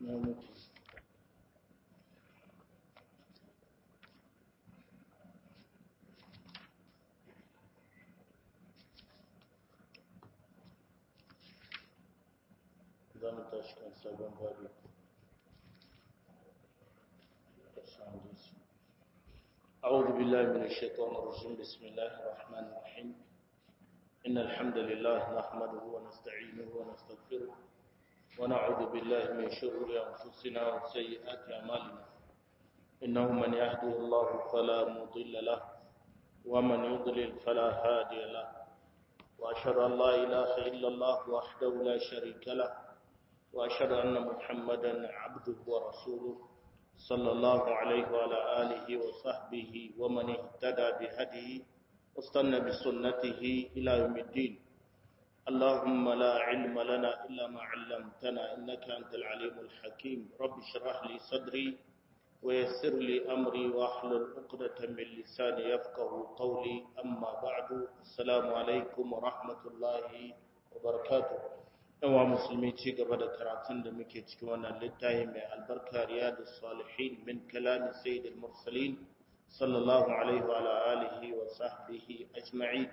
zamu tashi kan sabon babi أعوذ بالله من الشيطان الرجيم بسم الله الرحمن الرحيم إن الحمد لله نحمده ونستعينه ونستغفره ونعوذ بالله من شرور أنفسنا وسيئات أعمالنا إنه من يهده الله فلا مضل له ومن يضلل فلا هادي له وأشهد أن لا إله إلا الله وحده لا شريك له وأشهد أن محمدا عبده ورسوله صلى الله عليه وعلى آله وصحبه ومن اهتدى بهديه واستنى بسنته إلى يوم الدين اللهم لا علم لنا إلا ما علمتنا إنك أنت العليم الحكيم رب اشرح لي صدري ويسر لي أمري واحلل عقدة من لساني يفقه قولي أما بعد السلام عليكم ورحمة الله وبركاته yawa musulmi ci gaba da karatun da muke cikin wannan littafi mai albarka riyadus salihin min kalami sayyidil mursalin sallallahu alaihi wa alihi wa sahbihi ajma'in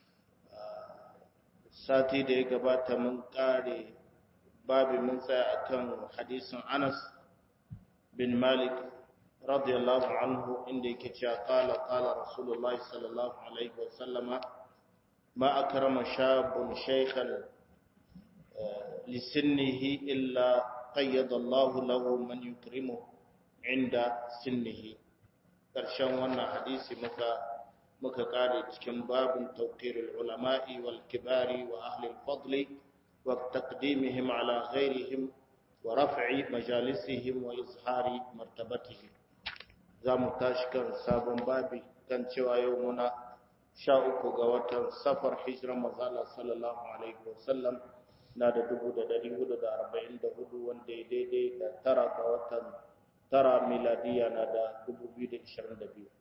sati da ya gabata mun kare babu mun tsaya akan hadisin Anas bin Malik radiyallahu anhu inda yake cewa qala qala rasulullahi sallallahu alaihi wa sallama ma akrama shabun shaykhan لسنه إلا قيد الله له من يكرمه عند سنه ƙarshen wannan hadisi muka muka kare cikin babin tawqirul ulama'i wal kibari wa ahli al-fadli wa taqdimihim ala ghayrihim wa raf'i majalisihim wa izhari martabatihim zamu tashi kan sabon babi kan cewa yau muna sha uku ga watan safar hijran manzo sallallahu alaihi wasallam na da dubu da dari hudu da arba'in da hudu wanda ya daidai da tara ga watan tara miladiya na da dubu biyu da ishirin da biyu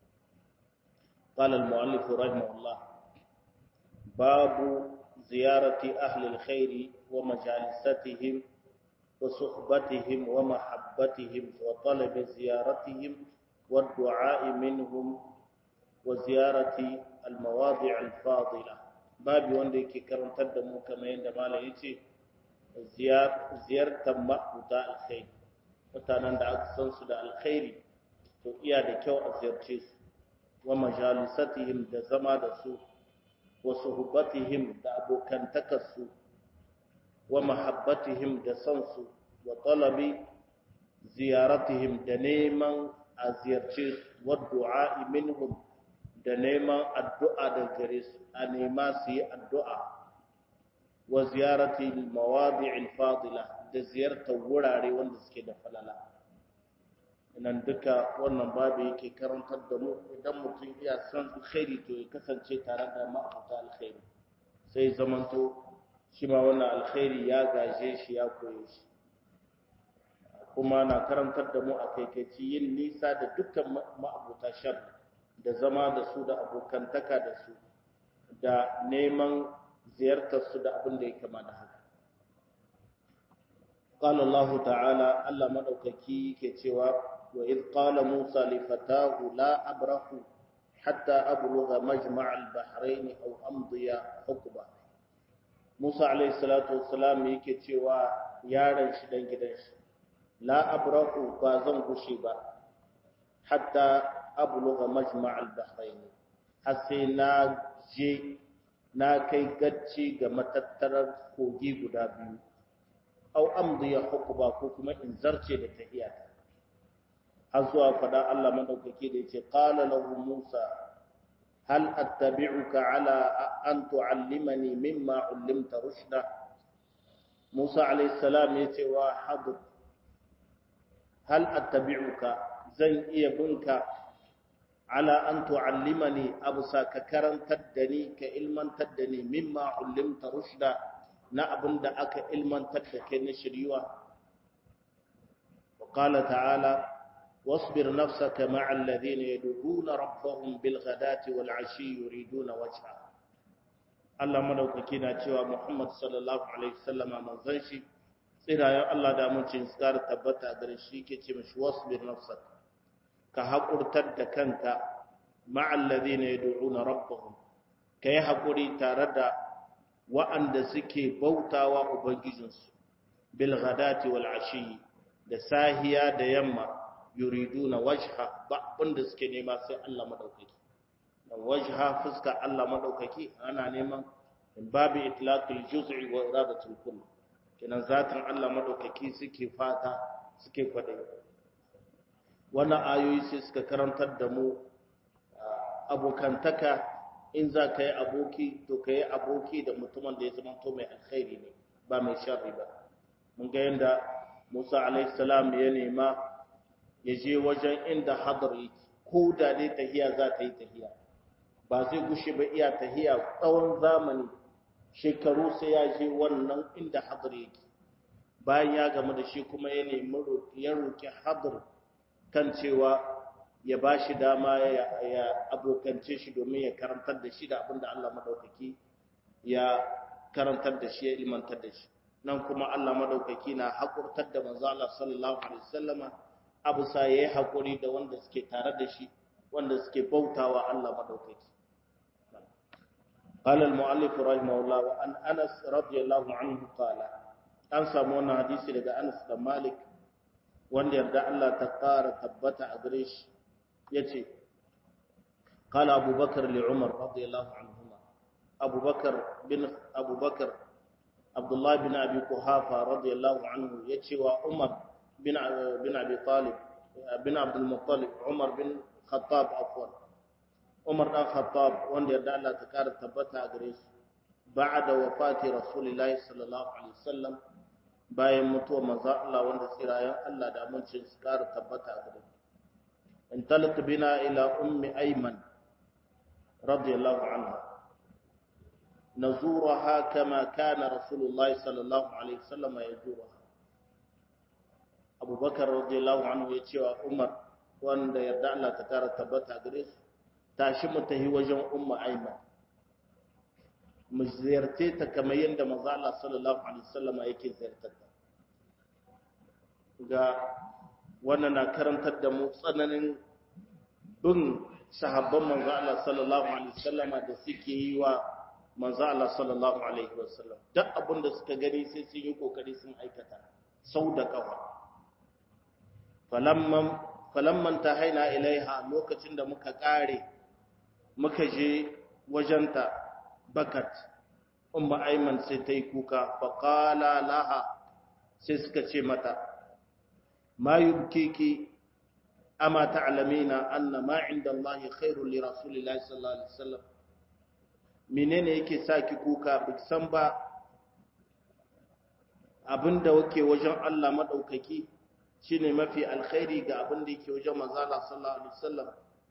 قال المؤلف رحمه الله باب زيارة أهل الخير ومجالستهم وصحبتهم ومحبتهم وطلب زيارتهم والدعاء منهم وزيارة المواضع الفاضلة babu wanda yake karantar da mu kamar yadda malam ya ce ziyartar ma'abuta alkhairi mutanen da aka san su da alkhairi to iya da kyau a ziyarce su wa majalisatihim da zama da su wa suhbatihim da abokantakar su wa mahabbatihim da son su wa talabi ziyaratihim da neman a ziyarce su wa du'a minhum da neman addu'a da gare su a nema su yi addu'a wa ziyarati mawadi'il fadila da ziyartar wurare wanda suke da falala nan duka wannan babu yake karantar da mu idan mutum iya san alkhairi to ya kasance tare da ma'abuta alkhairi sai zamanto shi ma wannan alkhairi ya gaje shi ya koye shi kuma na karantar da mu a kaikaici yin nisa da dukkan ma'abuta shar da zama da su da abokantaka da su da neman ziyartar su da abin da ya kama da haka qala Allah ta'ala Allah madaukaki yake cewa wa id qala Musa li fatahu la abrahu hatta ablugha majma' al-bahrain aw amdiya hukba Musa alayhi salatu wassalam yake cewa yaron shi dan gidan shi la abrahu ba zan gushe ba hatta abluga majma' al-bahrain har sai na je na kai gacci ga matattarar kogi guda biyu au amdiya hukba ko kuma in zarce da tahiyata har zuwa fada Allah madaukake da yace qala lahu Musa hal attabi'uka ala an tu'allimani mimma 'allimta rushda Musa alayhi salam yace wa hadd hal attabi'uka zan iya binka ala an tu'allimani abusa ka karantar da ni ka ilmantar da ni mimma ullimta rushda na abinda aka ilmantar da kai na shiriwa wa qala ta'ala wasbir nafsaka ma'a alladhina yad'una rabbahum bil ghadati wal 'ashi yuriduna wajha Allah madaukaki na cewa Muhammad sallallahu alaihi wasallama manzon shi tsirayen Allah da amincin tsara tabbata gare shi ke ce mashi wasbir nafsak ka haƙurtar da kanka ma'al ladina yad'una rabbahum kai haƙuri tare da wa'anda suke bautawa ubangijinsu bil ghadati wal ashi da sahiya da yamma yuriduna wajha ba wanda suke nema sai Allah madaukaki dan wajha fuska Allah madaukaki ana neman babu itlaqul juz'i wa iradatul kull kenan zatin Allah madaukaki suke fata suke kwade wannan ayoyi sai suka karantar da mu abokantaka in za ka yi aboki to ka yi aboki da mutumin da ya zama to mai alkhairi ne ba mai sharri ba mun ga yadda musa alaihissalam ya nema ya je wajen inda hadar yake ko da dai tahiya za ta yi tahiya ba zai gushe ba iya tahiya tsawon zamani shekaru sai ya je wannan inda hadar yake bayan ya gamu da shi kuma ya nemi ya roki hadar kan cewa ya ba shi dama ya abokance shi domin ya karantar da shi da abinda Allah madaukaki ya karantar da shi ya ilmantar da shi nan kuma Allah madaukaki na hakurtar da manzo Allah sallallahu alaihi wasallama abu sa yayi hakuri da wanda suke tare da shi wanda suke bautawa Allah madaukaki قال المؤلف رحمه الله وعن انس رضي الله عنه قال an samu wannan hadisi daga Anas da Malik wanda yarda Allah ta ƙara tabbata a gare shi yace qala Abu Bakar li Umar radiyallahu anhuma Abu Bakar bin Abu Bakar Abdullah bin Abi Quhafa radiyallahu anhu yace wa Umar bin bin Abi Talib bin Abdul Muttalib Umar bin Khattab afwan Umar dan Khattab wanda yarda Allah ta ƙara tabbata a gare shi ba'da wafati Rasulullahi sallallahu alaihi wasallam bayan mutuwar manzo Allah wanda tsirayen Allah da amincin su ƙara tabbata a gare انطلق بنا إلى أم أيمن رضي الله عنها نزورها كما كان رسول الله صلى الله عليه وسلم يزورها أبو بكر رضي الله عنه يتشوى عمر وأن يردع الله تكار تبتع قريس تاشم تهي وجن أم أيمن مزيرتي كما يند مزع الله صلى الله عليه وسلم يكي زيرتها wannan na karantar da mu tsananin bin sahabban manzo Allah sallallahu alaihi wasallama da suke yi wa manzo Allah sallallahu alaihi wasallam duk abin da suka gani sai sun yi kokari sun aikata sau da kafa falamman falamman tahaina ilaiha lokacin da muka kare muka je wajenta bakat umma ayman sai ta yi kuka faqala laha sai suka ce mata ما يبكيك أما تعلمين أن ما عند الله خير لرسول الله صلى الله عليه وسلم menene yake sa ki kuka bik san ba abinda wake wajen Allah madaukaki shine mafi alkhairi ga abinda yake wajen manzo Allah sallallahu alaihi wasallam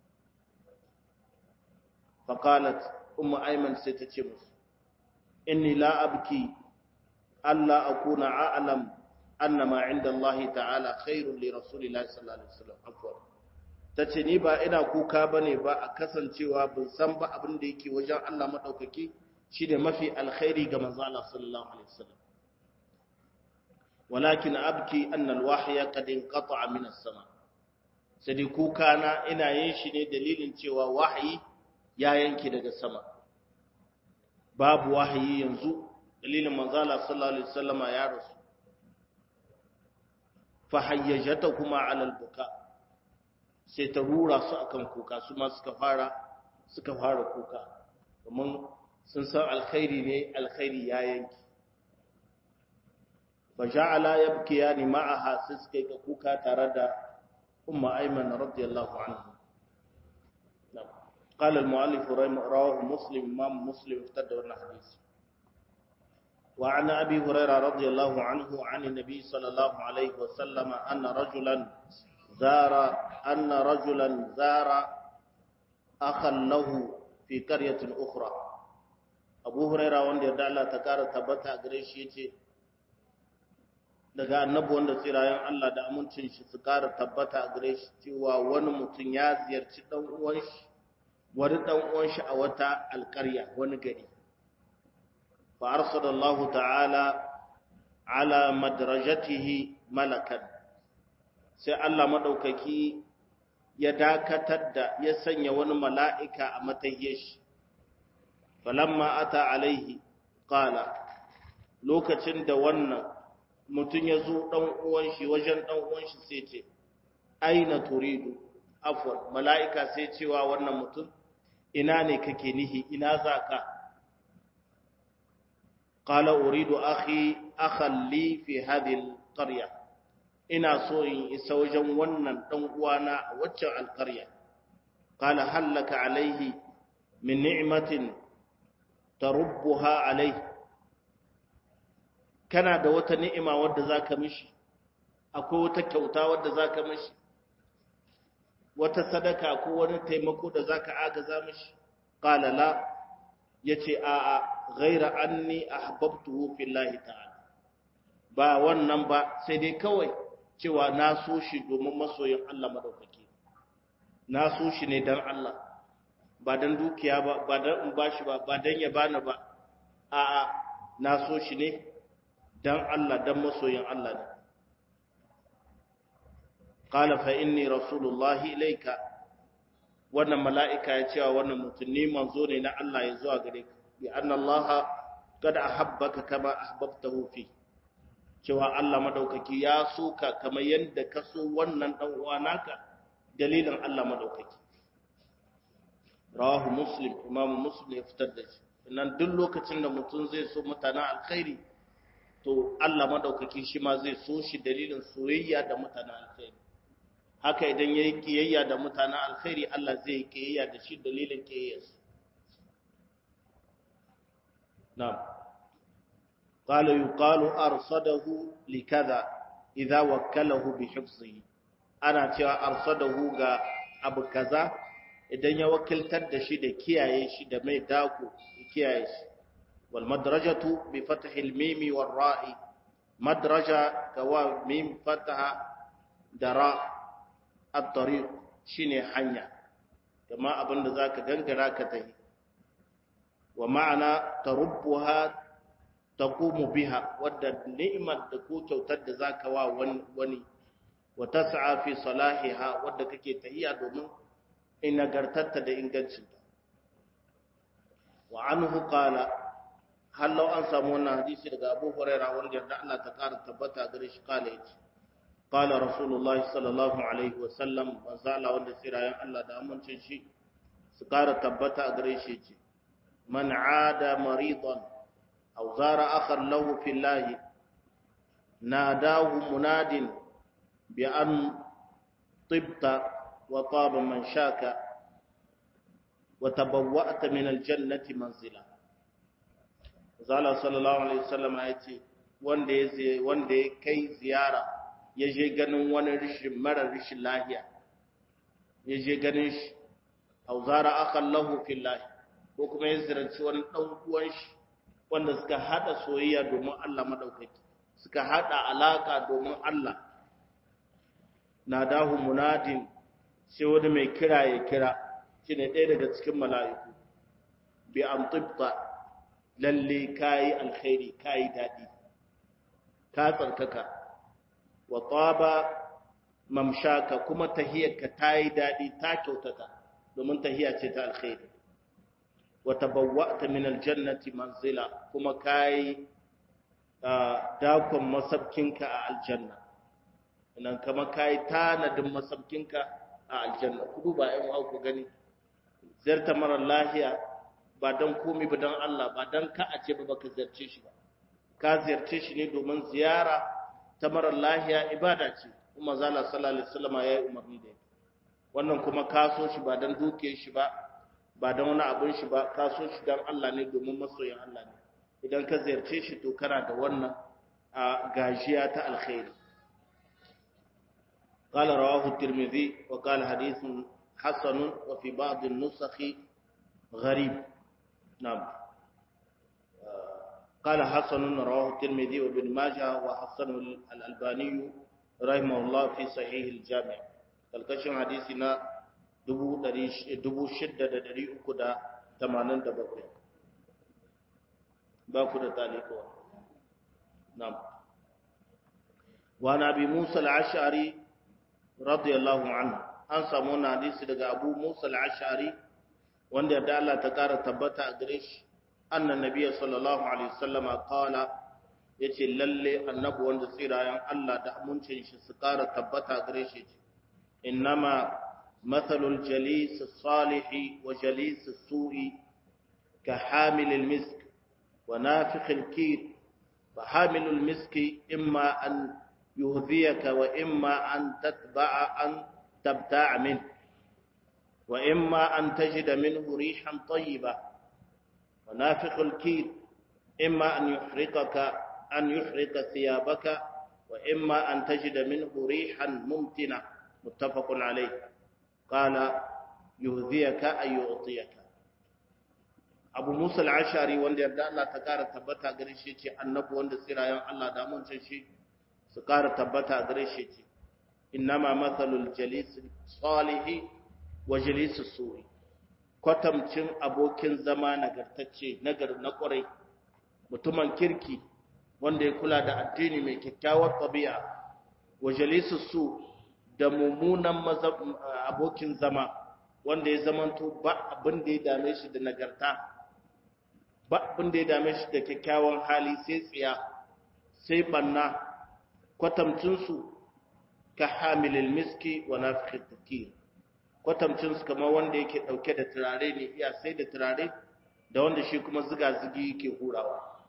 fa qalat ummu ayman sai ta ce musu inni la abki alla akuna a'lam anna ma inda Allah ta'ala khairun li rasulillahi sallallahu alaihi wasallam afwan tace ni ba ina kuka bane ba a kasancewa ban san ba abin da yake wajen Allah madaukaki shine mafi alkhairi ga manzo Allah sallallahu alaihi wasallam walakin abki anna alwahya qad inqata'a min as-sama sai kuka na ina yin shi ne dalilin cewa wahayi ya yanke daga sama babu wahayi yanzu dalilin manzo Allah sallallahu alaihi wasallama ya rasu fahayyajata kuma alal buka sai ta rura su akan kuka su ma suka fara suka fara kuka domin sun san alkhairi ne alkhairi ya yanki fa ja'ala yabkiyani ma'aha sai suka yi kuka tare da umma ayman radiyallahu anha قال المؤلف رواه مسلم امام مسلم افتدى الحديث وعن أبي هريرة رضي الله عنه عن النبي صلى الله عليه وسلم أن رجلا زار أن رجلا زار أخا له في قرية أخرى أبو هريرة وند يدعى تكار تبتا قريش يتي daga annabi wanda tsirayen Allah da amincin shi su kara tabbata a gare shi cewa wani mutum ya ziyarci dan uwan shi wani dan uwan shi a wata alƙarya wani gari فأرسل الله تعالى ala madrajatihi malakan sai Allah madaukaki ya dakatar da ya sanya wani mala'ika a matahiyar shi falamma ata alaihi qala lokacin da wannan mutum ya zo dan uwan shi wajen dan uwan shi sai ce aina turidu afwan mala'ika sai cewa wannan mutum ina ne kake nihi ina zaka qala uridu akhi akhan li fi hadhihi alqarya ina so in isa wajen wannan dan uwana a waccan alqarya qala hallaka alaihi min ni'matin tarubbuha alaihi kana da wata ni'ima wadda zaka mishi akwai wata kyauta wadda zaka mishi wata sadaka ko wani taimako da zaka agaza mishi qala la yace a a ghaira anni ahbabtuhu fillahi ta'ala ba wannan ba sai dai kawai cewa na so shi domin masoyin Allah madaukake na so shi ne dan Allah ba dan dukiya ba ba dan in bashi ba ba dan ya bani ba a a na so shi ne dan Allah dan masoyin Allah ne qala fa inni rasulullahi ilayka wannan mala'ika ya cewa wannan mutum ne manzo ne na Allah ya zuwa gare ka bi anna Allah kad ahabbaka kama ahbabtahu fi cewa Allah madaukaki ya so ka kamar yadda ka so wannan dan uwa naka dalilin Allah madaukaki rawahu muslim imamu muslim ya fitar da shi nan duk lokacin da mutum zai so mutanen alkhairi to Allah madaukaki shi ma zai so shi dalilin soyayya da mutanen alkhairi haka idan yayi kiyayya da mutanen alkhairi Allah zai yi kiyayya da shi dalilin kiyayyarsa na'am qala yuqalu arsadahu likadha idza wakkalahu bi hifzihi ana cewa arsadahu ga abu kaza idan ya wakiltar da shi da kiyaye shi da mai dako kiyaye shi wal madrajatu bi fathil mimi war ra'i madraja kawa mim fataha da ra at-tariq shine hanya kama abinda zaka gangara ka tahi wa ma'ana tarubbuha taqumu biha wadda ni'mat da ko kyautar da zaka wa wani wa tas'a fi salahiha wadda kake tahiya domin in nagartarta da ingancinta wa anhu qala hallau an samu wannan hadisi daga Abu Huraira wanda yarda Allah ta ƙara tabbata gare shi kala yace qala rasulullahi sallallahu alaihi wa sallam wa zala wanda sirayan Allah da amincin shi su ƙara tabbata a gare shi yace man aada maridan aw zara akhan lahu fillahi nadahu munadin bi an tibta وطاب من شاك وتبوأت من الجنة منزلا zala sallallahu alaihi wasallam ya ce wanda ya wanda ya kai ziyara ya je ganin wani rishin mara rishin lahiya ya je ganin shi au zara akan lahu fillahi ko kuma ya ziyarci wani dan uwan shi wanda suka hada soyayya domin Allah madaukaki suka hada alaka domin Allah nadahu munadin sai wani mai kira ya kira shi ne ɗaya daga cikin mala'iku bi an tubta lalle kayi alkhairi kayi daɗi ka tsarkaka wa tsaba mamshaka kuma tahiyarka ta yi daɗi ta kyautata domin tahiya ce ta alkhairi wa tabawwa'ta min aljannati manzila kuma kayi dakon masabkinka a aljanna nan kama kayi tanadin masabkinka a aljanna ku duba ƴan uwa ku gani ziyarta mara lahiya ba dan komai ba dan Allah ba dan ka a ce ba baka ziyarce shi ba ka ziyarce shi ne domin ziyara ta mara lahiya ibada ce kuma zalla sallallahu alaihi wasallam ya yi umarni da ita wannan kuma ka so shi ba dan duke shi ba ba dan wani abin shi ba ka so shi dan Allah ne domin masoyin Allah ne idan ka ziyarce shi to kana da wannan a gajiya ta alkhairi قال رواه الترمذي وقال حديث حسن وفي بعض النسخ غريب نعم قال حسن رواه الترمذي وابن ماجه وحسن الألباني رحمه الله في صحيح الجامع الكشف حديثنا دبو دريش دبو شدة دري أكدا تمانين دبقى باكو دا تاليكو نعم wa nabi Musa al-Ash'ari radiyallahu anhu an samu wannan hadisi daga Abu Musa al-Ash'ari wanda yarda Allah ta kara tabbata a gare shi annan nabiyyi sallallahu alaihi wasallam qala yace lalle annabi wanda tsirayen Allah da amincin shi su kara tabbata a gare shi innama mathalul jalis as-salih wa jalis as-su'i ka hamil al-misk wa nafikh al-kir fa hamil al-misk imma an yuhdhiyaka wa imma an tatba'a an tabta'a minhu وإما أن تجد منه ريحا طيبة ونافق الكير إما أن يحرقك أن يحرق ثيابك وإما أن تجد منه ريحا ممتنة متفق عليه قال يهذيك أي يعطيك abu musa al'ashari wanda yarda Allah ta kara tabbata gare shi ce annabi wanda tsirayen Allah da mun shi su kara tabbata gare shi ce innama mathalul jalis salihi wa jalisu su'i kwatamcin abokin zama nagartacce nagar na kwarai mutumin kirki wanda ya kula da addini mai kyakkyawar tabi'a wa jalisu su da mummunan abokin zama wanda ya zamanto ba abin da ya dame shi da nagarta ba abin da ya dame shi da kyakkyawan hali sai tsiya sai banna kwatamcinsu ka hamilil miski wa nafikhit takir kwatamcinsu kamar wanda yake ɗauke da turare ne iya sai da turare da wanda shi kuma ziga-zigi yake hurawa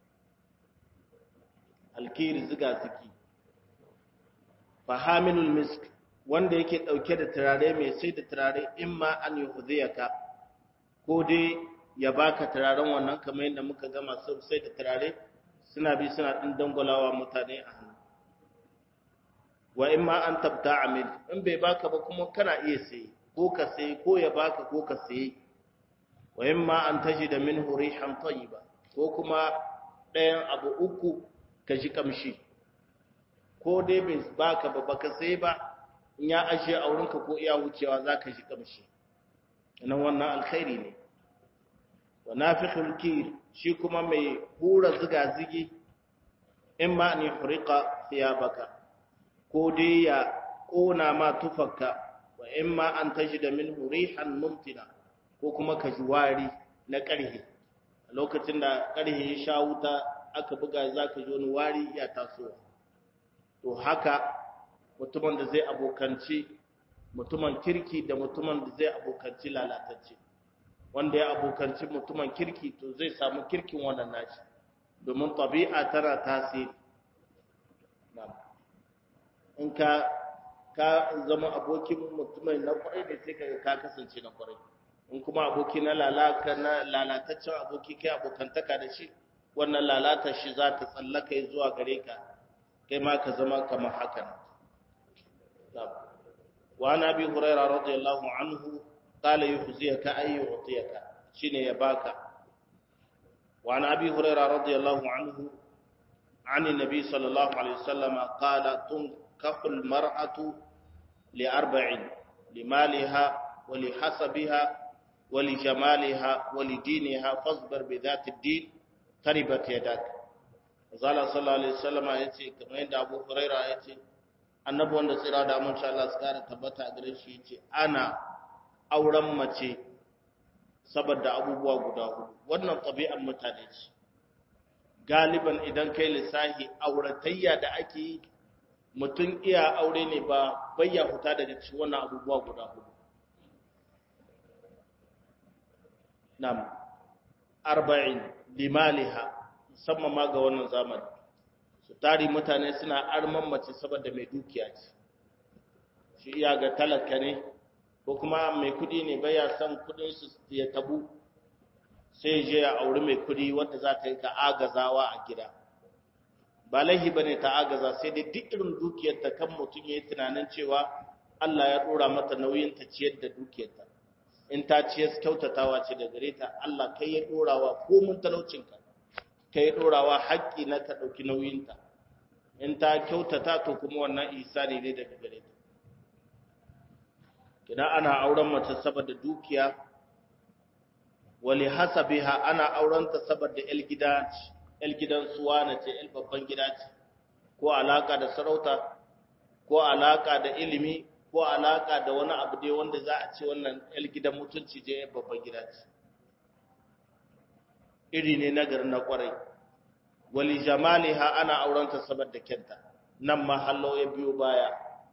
alkiri ziga-zigi fahaminul misk wanda yake ɗauke da turare mai sai da turare in ma an yi hudiyaka ko dai ya baka turaren wannan kamar yadda muka gama sai da turare suna bi suna ɗin dangwalawa mutane a hannu wa in ma an tabta amil in bai baka ba kuma kana iya saye ko ka saye ko ya baka ko ka saye wa in ma an taji da min rihan tayyiba ko kuma ɗayan abu uku ka ji kamshi ko dai bai baka ba baka saye ba in ya ajiye a wurinka ko iya wucewa za ka ji kamshi nan wannan alkhairi ne wa nafikhul kir shi kuma mai hura ziga zigi in ma an yufriqa thiyabaka ko dai ya ƙona ma tufarka wa in ma an tashi da min rihan mumtina ko kuma ka ji wari na ƙarhe a lokacin da ƙarhe ya sha wuta aka buga za ka ji wani wari ya tasowa to haka mutumin da zai abokanci mutumin kirki da mutumin da zai abokanci lalatacce wanda ya abokanci mutumin kirki to zai samu kirkin wannan nashi domin tabi'a tana tasiri in ka ka zama abokin mutumai na kwarai da sai kaga ka kasance na kwarai in kuma aboki na lalaka na lalataccen aboki kai abokantaka da shi wannan lalata shi za ta tsallaka zuwa gare ka kai ma ka zama kamar hakan wa na bi huraira radiyallahu anhu qala yuhziyaka ay yu'tiyaka shine ya baka wa na bi huraira radiyallahu anhu عن النبي صلى الله عليه وسلم قال تنكح المرأة لأربع لمالها ولحسبها ولجمالها ولدينها فاصبر بذات الدين تربت يدك zala sallallahu alaihi wasallam yace kamar yadda Abu Huraira yace annabi wanda tsira da mun sha Allah tsara tabbata a gare shi yace ana auren mace saboda abubuwa guda hudu wannan tabi'an mutane ce galiban idan kai lissahi auratayya da ake yi mutum iya aure ne ba bayya huta daga cikin wannan abubuwa guda hudu nam arba'in limaliha musamman ma ga wannan zamani su tari mutane suna arman mace saboda mai dukiya ce shi iya ga talaka ne ko kuma mai kudi ne baya son kudin su ya tabu sai je ya auri mai kudi wanda za ta yi ka agazawa a gida ba laihi bane ta agaza sai dai duk irin dukiyar ta kan mutum yayi tunanin cewa Allah ya dora mata nauyin ta ciyar da dukiyar ta in ta ciyar kyautatawa ce da gare ta Allah kai ya dorawa ko mun talaucin ka kai ya dorawa haƙƙi na ta dauki nauyin ta in ta kyautata to kuma wannan ihsani ne daga gare ta kina ana auren mace saboda dukiya wali hasabiha ana aurenta saboda el gida el gidan suwa na ce el babban gida ce ko alaka da sarauta ko alaka da ilimi ko alaka da wani abu dai wanda za a ce wannan yar gidan mutunci je babban gida ce iri ne na garin na kwarai wali jamaliha ana aurenta saboda kyanta nan ma hallo ya biyo baya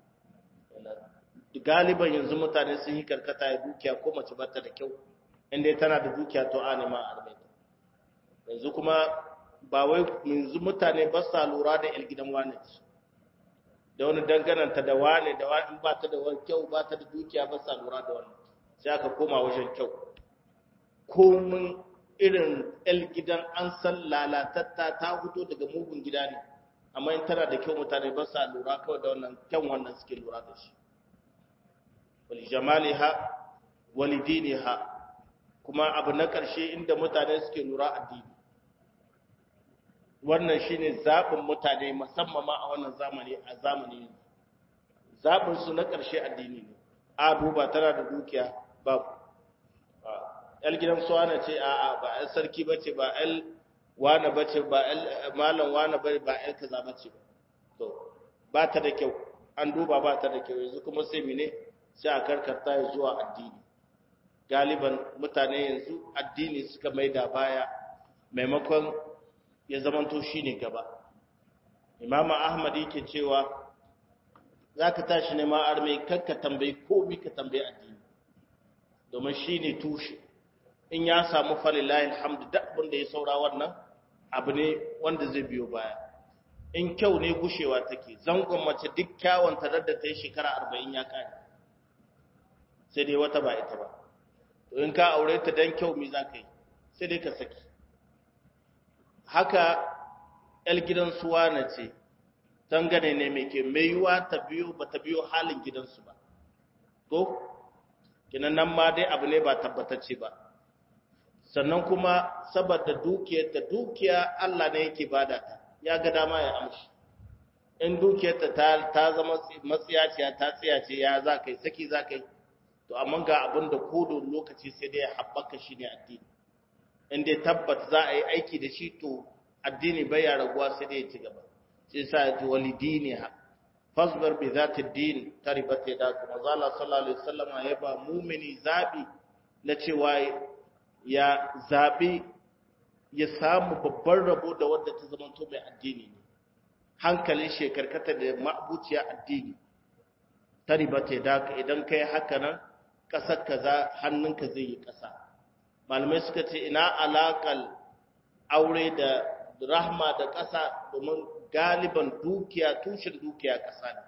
galiban yanzu mutane sun yi karkata ya dukiya ko mace bata da kyau inda tana da dukiya to a nema armeta yanzu kuma ba wai yanzu mutane ba sa lura da yar gidan wane da wani dangananta da wane da wani ba ta da wani kyau ba ta da dukiya ba sa lura da wani sai aka koma wajen kyau komin irin yar gidan an san lalatatta ta fito daga mugun gida ne amma in tana da kyau mutane ba sa lura kawai da wannan kyan wannan suke lura da shi wali jamaliha wali diniha kuma abu na ƙarshe inda mutane suke lura addini wannan shine zaɓin mutane musamman ma a wannan zamani a zamani zaɓin su na ƙarshe addini ne a duba tana da dukiya babu yal gidan suwana ce a a ba yal sarki bace ba yal wane bace ba yal malam wane ba ba yal kaza bace to ba ta da kyau an duba ba ta da kyau yanzu kuma sai mene sai a karkarta zuwa addini galiban mutane yanzu addini suka maida baya maimakon ya zamanto shi ne gaba imama ahmad yake cewa za ka tashi ne ma'ar mai kakka tambayi komi ka tambayi addini domin shi ne tushe in ya samu falilayin hamdu da abin da ya saura wannan abu ne wanda zai biyo baya in kyau ne gushewa take zangon mace duk kyawun tarar da ta yi shekara arba'in ya kare sai dai wata ba ita ba to in ka aure ta dan kyau me za ka yi sai dai ka saki haka ‘yar gidan suwa na ce, dangane ne mai ke mai yiwa ta biyo ba ta biyo halin gidansu ba. Ko? Kinan nan ma dai abu ne ba tabbatacce ba. Sannan kuma saboda dukiyarta dukiya Allah ne yake bada ta, ya ga dama ya amshi. In dukiyarta ta, ta zama matsiyaciya ta tsiyace ya za ka yi, saki za ka yi. To, amma ga abin da kodon lokaci sai dai ya haɓaka shi ne addini. in dai tabbat za a yi aiki da shi to addini bai ya raguwa sai dai ya ci gaba sai sa ya ji wali dini ha fasbar bi zati din taribat ya da kuma zala sallallahu alaihi wasallam ya ba mumini zabi na cewa ya zabi ya samu babban rabo da wanda ta zama to mai addini ne hankalin shekarkata da ma'abuciya addini taribat ya da idan kai haka nan kasar kaza hannunka zai yi kasa malamai suka ce ina alaƙal aure da rahma da ƙasa domin galiban dukiya tushen dukiya ƙasa ne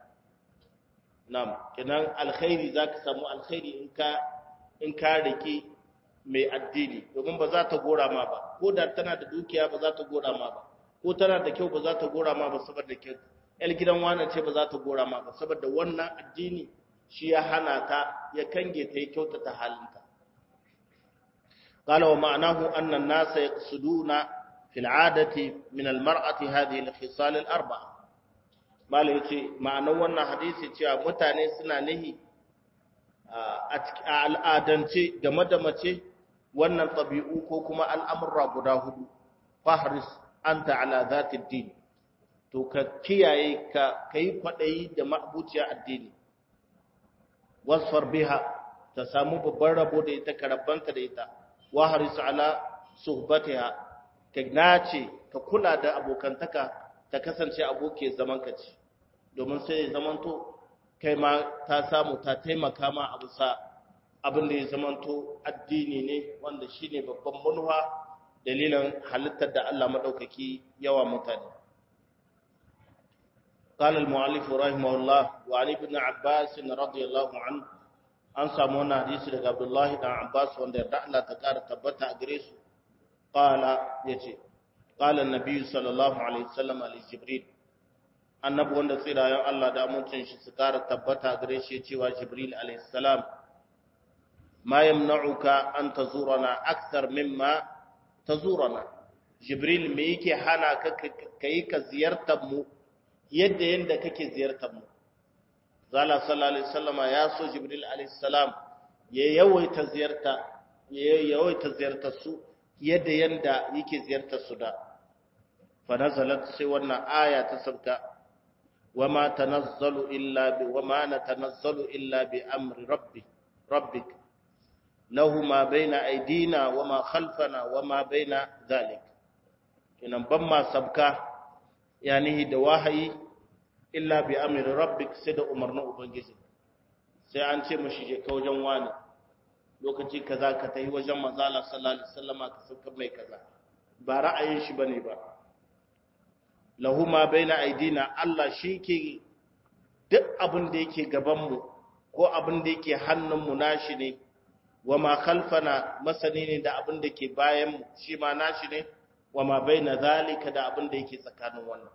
nam kenan alkhairi za ka samu alkhairi in ka in ka rike mai addini domin ba za ta gora ma ba ko da tana da dukiya ba za ta gora ma ba ko tana da kyau ba za ta gora ma ba saboda kyau yar gidan wannan ce ba za ta gora ma ba saboda wannan addini shi ya hana ta ya kange ta ya kyautata halinta قال ومعناه أن الناس يقصدون في العادة من المرأة هذه الخصال الأربعة bala yace ma'anar wannan hadisi cewa mutane suna nihi a al'adance game da mace wannan tabi'u ko kuma al'amurra guda hudu fahris anta ala zati din to ka kiyaye ka kai kwadayi da ma'buciya addini wasfar biha ta samu babban rabo da ita karabanta da ita wahris ala suhbatiha ka nace ka kula da abokantaka ta kasance aboke zaman ka ce domin sai ya zamanto kai ma ta samu ta taimaka ma abu sa abin da ya zamanto addini ne wanda shine babban manuwa dalilin halittar da Allah madaukaki yawa mutane قال المؤلف رحمه الله وعن ابن عباس رضي الله عنه an samu wannan hadisi daga Abdullah dan Abbas wanda yarda Allah ta kara tabbata a gare su qala yace qala an-nabi sallallahu alaihi wasallam li jibril annabi wanda tsirayen Allah da amincin shi su kara tabbata a gare shi cewa jibril alaihi salam ma yamna'uka an tazurana akthar mimma tazurana jibril me yake hana ka kai ka ziyartar mu yadda yanda kake ziyartar mu zala sallallahu alaihi wasallama ya so jibril alaihi salam ya yawaita ziyarta ya yawaita ziyartar su yadda yanda yake ziyartar su da fa nazalat sai wannan aya ta sabka wama tanazzalu illa bi wama natanazzalu illa bi amri rabbi rabbik lahu ma baina aydina wama khalfana wama baina dhalik kinan ban ma sabka yani da wahayi illa bi amri rabbik sai da umarnin ubangiji sai an ce mashi je ka wajen wani lokaci kaza ka tafi wajen manzala sallallahu alaihi wasallama ka sauka mai kaza ba ra'ayin shi bane ba lahu ma baina aidina Allah shi ke duk abin da yake gaban mu ko abin da yake hannun mu nashi ne wa ma khalfana masani ne da abin da ke bayan mu shi ma nashi ne wa ma baina zalika da abin da yake tsakanin wannan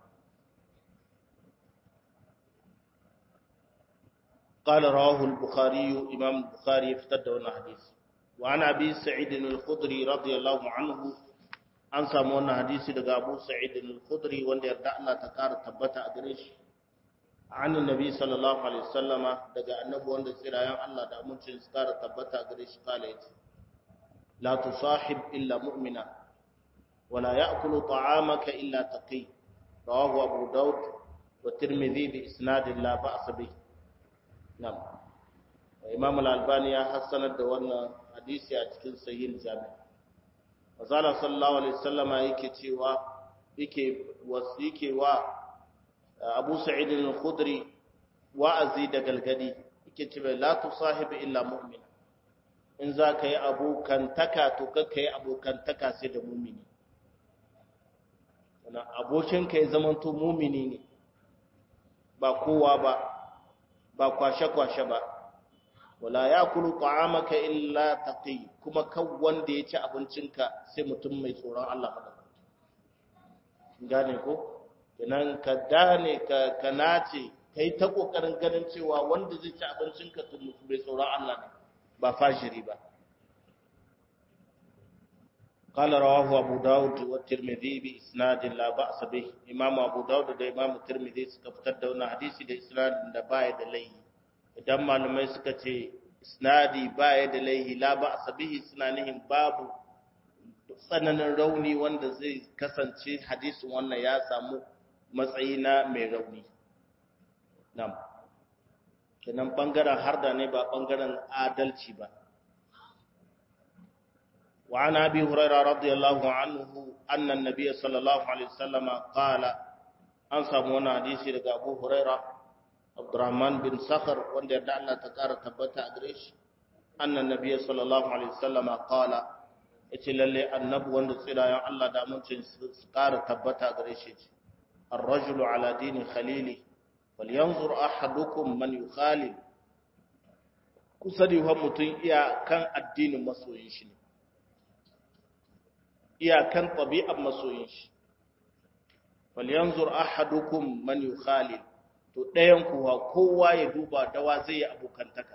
قال رواه البخاري إمام البخاري افتد وانا حديث وعن أبي سعيد الخضري رضي الله عنه an samu wannan hadisi daga Abu Sa'id al-Khudri wanda yarda Allah ta kara tabbata a gare shi an annabi sallallahu alaihi wasallama daga annabi wanda tsirayen Allah da amincin su kara tabbata a gare shi kala yace la tusahib illa mu'mina wala ya'kulu ta'amaka illa taqi rawahu Abu Dawud wa Tirmidhi bi isnad la ba's bihi Nam. Imam Al-Albani ya hassanar da wannan hadisi a cikin Sahih Jami'. Azala sallallahu alaihi wasallama yake cewa yake yake wa Abu Sa'id al-Khudri wa'azi da galgadi yake cewa la tusahibi illa mu'min. In za ka yi abokantaka to ka yi abokantaka sai da mumini. Wannan abokinka ya zamanto mumini ne ba kowa ba ba kwashe-kwashe ba wala ya kulu ta'amaka illa taqi kuma kan wanda ya ci abincinka sai mutum mai tsoron Allah madaukaki gane ko kenan ka dane ka ka nace kai ta kokarin ganin cewa wanda zai ci abincinka to mutum mai tsoron Allah ne ba fashiri ba قال رواه أبو داود والترمذي بإسناد لا بأس به إمام أبو داود da Imam Tirmidhi suka fitar da wannan hadisi da isnadin da baya da laihi idan malamai suka ce isnadi baya da laihi la ba'sa bihi suna nihin babu tsananin rauni wanda zai kasance hadisin wannan ya samu matsayi na mai rauni nam kenan bangaren harda ne ba bangaren adalci ba وعن أبي هريرة رضي الله عنه أن النبي صلى الله عليه وسلم قال أنسى مونا حديثي لك أبو هريرة عبد الرحمن بن صخر وان يدع الله تكار تبتا أدريش أن النبي صلى الله عليه وسلم قال إتي للي النبو وان سيلا يا الله دا منشن سكار تبتا أدريش الرجل على دين خليله فلينظر أحدكم من يخالل kusani wa mutum iya kan addinin masoyin shi ne iyakan ɗabi'ar masoyin shi falyanzur ahadukum man yukhalil to ɗayan kuwa kowa ya duba dawa zai yi abokantaka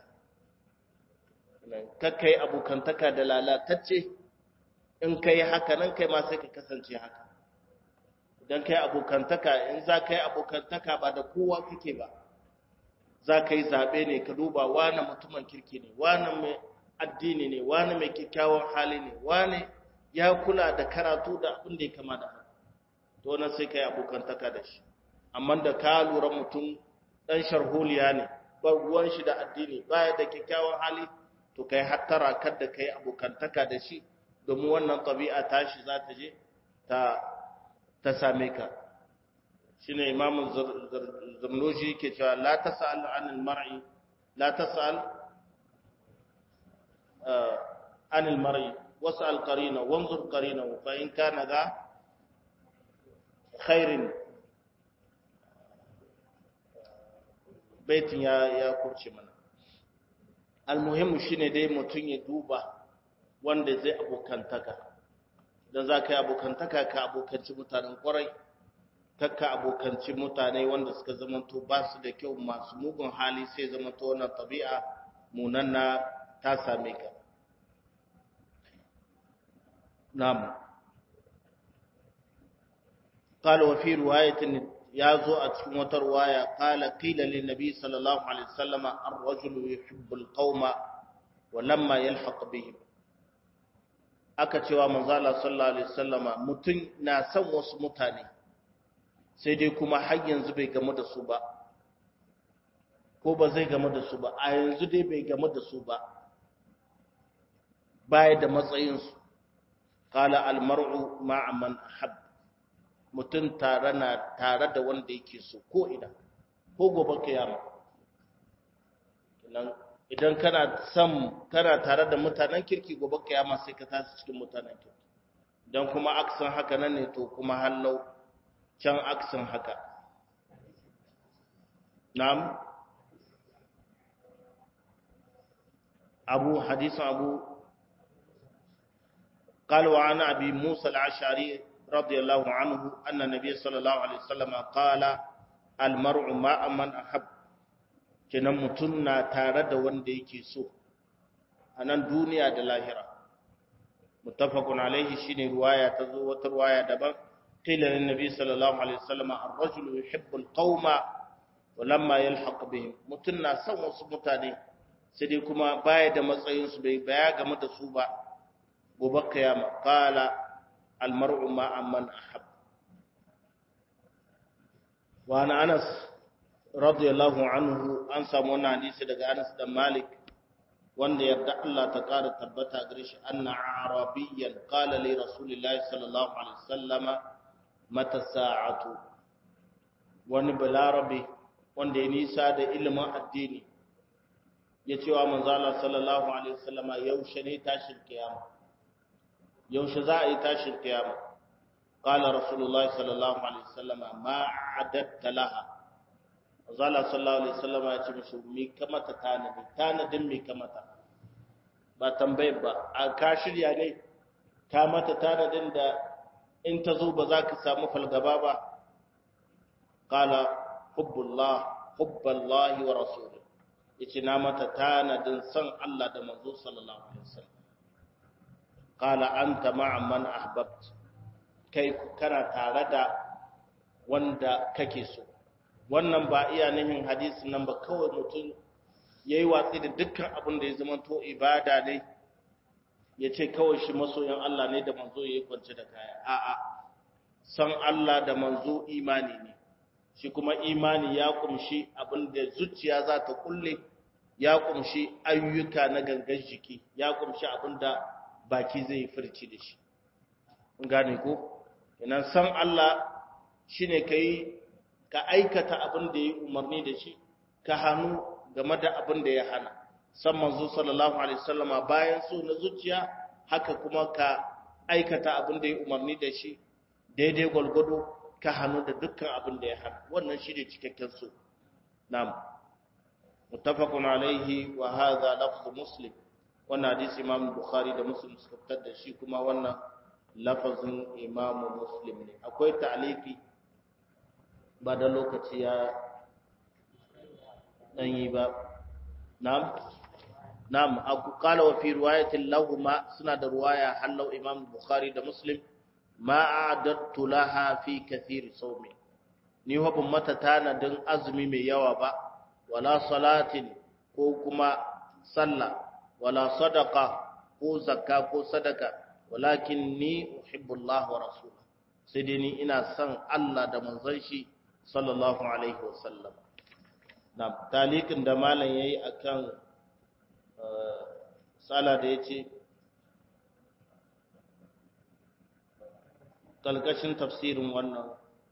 kakkai abokantaka da lalatacce in kai haka nan kai ma sai ka kasance haka idan kai abokantaka in za ka yi abokantaka ba da kowa kake ba za ka yi zaɓe ne ka duba wane mutumin kirki ne wane mai addini ne wane mai kyakkyawan hali ne wane ya kula da karatu da abin da ya kama da haka to nan sai ka yi abokantaka da shi amma da ka lura mutum ɗan sharholiya ne ba ruwan shi da addini baya da kyakkyawan hali to kai hattara kar da kai abokantaka da shi domin wannan ɗabi'a tashi za ta je ta ta same ka shine imamu zarnoji ke cewa la tas'al anil mar'i la tas'al anil mar'i was'al qarina wanzur qarina fa in kana da khairin baitin ya ya kurce mana almuhimmu shine dai mutun ya duba wanda zai abokantaka dan za ka yi abokantaka ka abokanci mutanen kwarai kakka abokanci mutane wanda suka zamanto ba su da kyau masu mugun hali sai zamanto wannan tabi'a munanna ta same ka na'am قال وفي رواية يازو أتكم وترواية قال قيل للنبي صلى الله عليه وسلم الرجل يحب القوم ولما يلحق بهم aka cewa manzala sallallahu alaihi wasallama mutum na son wasu mutane sai dai kuma har yanzu bai gamu da su ba ko ba zai game da su ba a yanzu dai bai game da su ba baya da matsayinsu kala almar'u ma'a man ahab mutum tare na tare da wanda yake so ko ina ko gobe kiyama idan kana son kana tare da mutanen kirki gobe kiyama sai ka tashi cikin mutanen kirki idan kuma aksan haka nan ne to kuma hallau can aksan haka na'am abu hadisin abu قال وعن أبي موسى العشعري رضي الله عنه أن النبي صلى الله عليه وسلم قال المرء مع من أحب kenan mutum na tare da wanda yake so a nan duniya da lahira muttafaqun alaihi shine ruwaya ta zo wata ruwaya daban qila lin nabi sallallahu alaihi wasallam ar-rajulu yuhibbu al-qauma wa lamma yalhaq bihim mutum na son wasu mutane sai dai kuma baya da matsayin su bai baya game da su ba gobe kiyama qala al-mar'u ma'a man ahab wa ana anas radiyallahu anhu an samu wannan hadisi daga Anas da Malik wanda yarda Allah ta ƙara tabbata gare shi anna arabiyyan qala li rasulillahi sallallahu alaihi wasallama mata sa'atu wani balarabe wanda ya nisa da ilimin addini ya ce wa manzo Allah sallallahu alaihi wasallama yaushe ne tashin kiyama yaushe za a yi tashin kiyama qala rasulullahi sallallahu alaihi wasallama ma adatta laha Azala sallallahu alaihi wasallam ya ce mishi mi kamata tanadi tanadin mi kamata ba tambayar ba a ka shirya ne ka mata tanadin da in ta zo ba za ka samu falgaba ba qala hubbullah hubballahi wa rasulih yace na mata tanadin san Allah da manzo sallallahu alaihi wasallam qala anta ma'a man ahbabt kai kana tare da wanda kake so wannan ba iya nihin hadisin nan ba kawai mutum ya yi watsi da dukkan abin da ya zama to ibada ne ya ce kawai shi masoyan Allah ne da manzo ya yi kwance da kaya a'a san Allah da manzo imani ne shi kuma imani ya kumshi abin da zuciya za ta kulle ya kumshi ayyuka na gangan jiki ya kumshi abin da baki zai yi furci da shi gane ko ina san Allah shine kai ka aikata abin da ya umarni da shi ka hannu game da abin da ya hana san manzo sallallahu alaihi wasallama bayan so na zuciya haka kuma ka aikata abin da ya umarni da shi daidai gwalgwado ka hannu da dukkan abin da ya hana wannan shi ne cikakken so na'am muttafaqun alaihi wa hadha lafzu muslim wannan hadisi imam bukhari da muslim suka fitar da shi kuma wannan lafazin imam muslim ne akwai ta'liqi ba da lokaci ya ɗanyi ba na'am na'am aku kala wa fi riwayatin lahuma suna da ruwaya hallau imam bukhari da muslim ma a'adattu laha fi kathir sawmi ni wa ban mata tanadin azumi mai yawa ba wala salatin ko kuma sallah wala sadaqa ko zakka ko sadaka walakin ni uhibbu Allah wa rasulahu sai dai ni ina son Allah da manzon shi sallallahu alaihi wasallam na talikin da malam yayi akan sala da yace kalkashin tafsirin wannan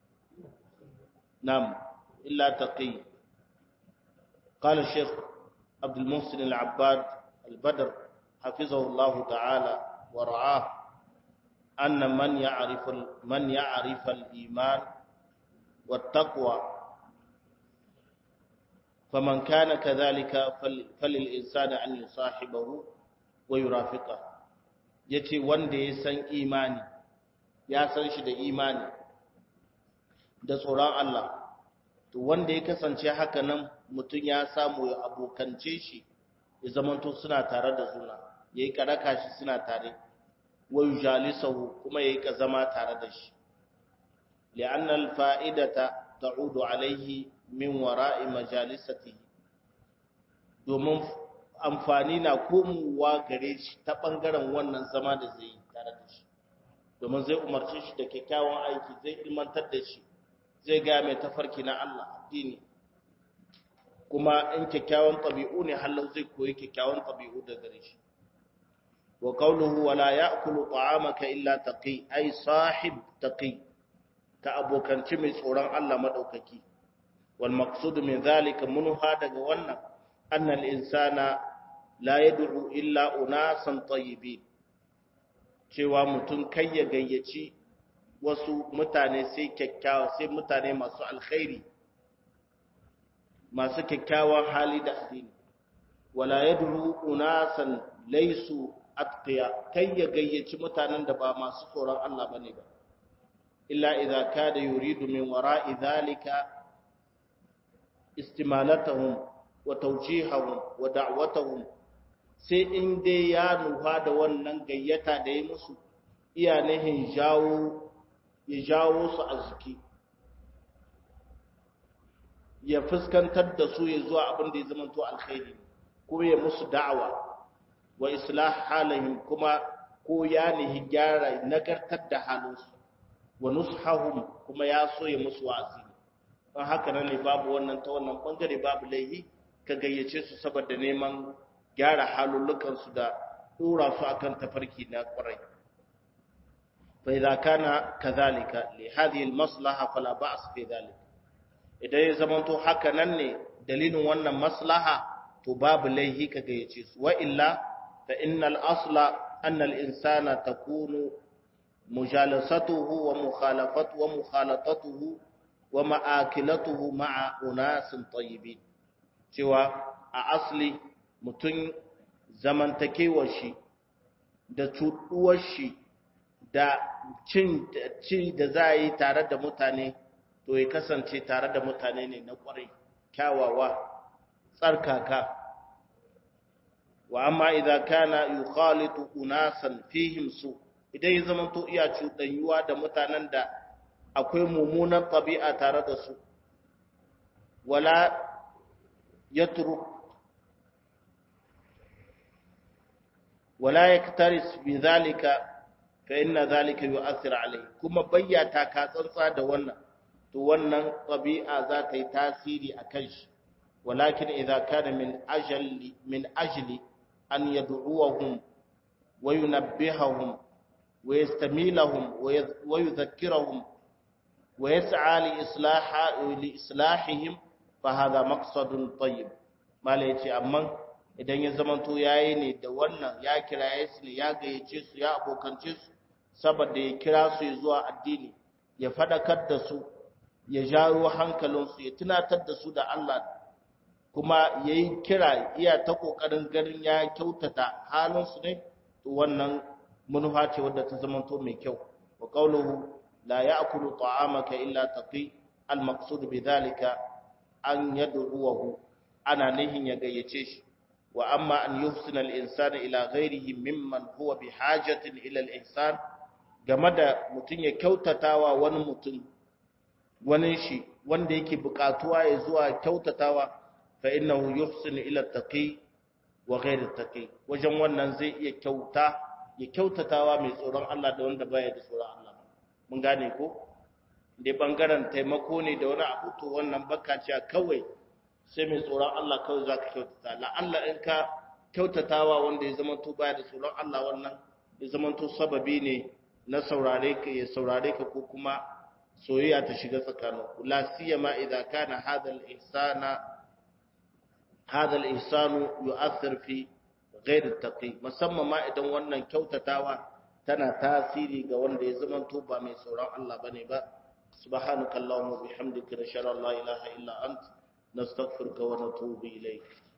nam illa taqi قال الشيخ عبد المحسن العباد البدر حفظه الله تعالى ورعاه أن من يعرف من يعرف الإيمان والتقوى فمن كان كذلك فللإنسان أن يصاحبه ويرافقه yace wanda ya san imani ya san shi da imani da tsoron Allah to wanda ya kasance haka nan mutum ya samu ya abokance shi ya zamanto suna tare da juna yayi karaka shi suna tare wa yujalisahu kuma yayi ka zama tare da shi لأن الفائدة تعود عليه من وراء مجالسته domin amfani na komowa gare shi ta ɓangaren wannan zama da zai yi tare da shi domin zai umarci shi da kyakkyawan aiki zai ilmantar da shi zai gaya mai tafarki na Allah addini kuma in kyakkyawan tabi'u ne hallau zai koyi kyakkyawan tabi'u da gare shi wa qawluhu wala ya'kulu ta'amaka illa taqi ay sahib taqi ka abokanci mai tsoron Allah madaukaki wal maqsud min zalika munha daga wannan annal insana la yad'u illa unasan tayyibin cewa mutum kai ya gayyaci wasu mutane sai kyakkyawa sai mutane masu alkhairi masu kyakkyawan hali da addini wala yad'u unasan laysu atqiya kai ya gayyaci mutanen da ba masu tsoron Allah bane ba illa idza kada yuridu min wara'i dhalika istimalatahum wa tawjihahum wa da'watahum sai in dai ya nufa da wannan gayyata da ya musu iya nihin jawo ya jawo su a jiki ya fuskantar da su ya zuwa abin da ya zama to alkhairi kuma ya musu da'awa wa islah halihim kuma ko ya nihi gyara nagartar da halinsu wa nushahum kuma ya so ya musu wa'azi don haka nan ne babu wannan ta wannan bangare babu laihi ka gayyace su saboda neman gyara halullukansu da dora su akan tafarki na kwarai fa idza kana kadhalika li hadhihi almaslaha fala ba's fi dhalik idan ya zamanto haka nan ne dalilin wannan maslaha to babu laihi ka gayyace su wa illa fa innal asla anna al-insana takunu mujalasatuhu wa mukhalafatuhu wa mukhalatatuhu wa ma'akilatuhu ma'a unasin tayyibin cewa a asli mutum zamantakewar shi da cuɗuwar shi da cin ci da za a yi tare da mutane to ya kasance tare da mutane ne na ƙwarai kyawawa tsarkaka wa amma idan kana yukhalitu unasan fihim su idan ya zama to iya cuɗanyuwa da mutanen da akwai mummunan ɗabi'a tare da su wala yatruk wala yaktaris bi zalika fa inna zalika yu'athir alayhi kuma bayyata ka tsantsa da wannan to wannan ɗabi'a za ta yi tasiri a kan shi walakin idza kana min ajali min ajli an yad'uwahum wa yunabbihahum wa yastamilahum wa yudhakkirahum wa yas'a li islaha li islahihim fa hadha maqsadun tayyib mala yace amma idan ya zamanto yayi ne da wannan ya kiraye su ne ya gayyace su ya abokance su saboda ya kira su zuwa addini ya fadakar da su ya jawo hankalinsu ya tunatar da su da Allah kuma ya yi kira iya ta ƙoƙarin ganin ya kyautata halinsu ne to wannan manufa ce wadda ta zamanto mai kyau wa qawluhu la ya'kulu ta'amaka illa taqi al-maqsud bi dhalika an yad'uhu ana nihin ya gayyace shi wa amma an yuhsina al-insana ila ghayrihi mimman huwa bi hajatin ila al-ihsan game da mutum ya kyautatawa wani mutum wani shi wanda yake bukatuwa ya zuwa kyautatawa fa innahu yuhsinu ila taqi wa ghayri taqi wajen wannan zai iya kyauta ya kyautatawa mai tsoron Allah da wanda baya da tsoron Allah mun gane ko dai bangaren taimako ne da wani abu to wannan baka ce kawai sai mai tsoron Allah kawai zaka kyautata la Allah in ka kyautatawa wanda ya zama to baya da tsoron Allah wannan ya zama to sababi ne na saurare ka ya saurare ka ko kuma soyayya ta shiga tsakaninku la siyama idza kana hadha al-ihsana hadha al-ihsanu yu'athir fi ghayr at-taqi musamman ma idan wannan kyautatawa tana tasiri ga wanda ya zama to ba mai tsoron Allah bane ba subhanakallahumma bihamdika nashara la ilaha illa ant nastaghfiruka wa natubu ilayk